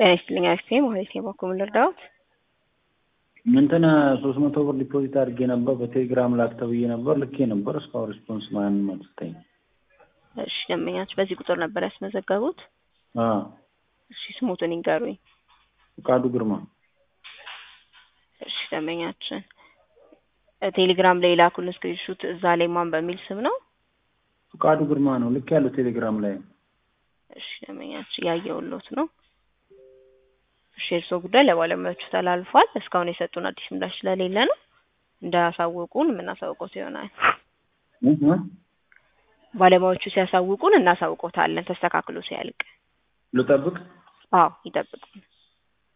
ጤና ይስጥልኝ አክስቴ ማለት ነው። በኩል ልርዳዎት? እንትን ሶስት መቶ ብር ዲፖዚት አድርጌ ነበር በቴሌግራም ላክ ተብዬ ነበር ልኬ ነበር እስካሁን ሪስፖንስ ማንም አልሰጠኝም። እሺ ደንበኛችሁ በዚህ ቁጥር ነበር ያስመዘገቡት? አዎ እሺ ስሙትን ይንገሩኝ። ፍቃዱ ግርማ እሺ ደንበኛችን ቴሌግራም ላይ የላኩልን ስክሪንሹት እዛ ላይ ማን በሚል ስም ነው? ፍቃዱ ግርማ ነው ልክ ያለው ቴሌግራም ላይ እሺ ደንበኛችን ያየውሎት ነው። እሺ የእርስዎ ጉዳይ ለባለሙያዎቹ ተላልፏል። እስካሁን የሰጡን አዲስ ምላሽ ስለሌለ ነው እንዳያሳውቁን የምናሳውቀው ይሆናል። እህ ባለሙያዎቹ ሲያሳውቁን እናሳውቆታለን ተስተካክሎ ሲያልቅ። ልጠብቅ? አዎ ይጠብቁን።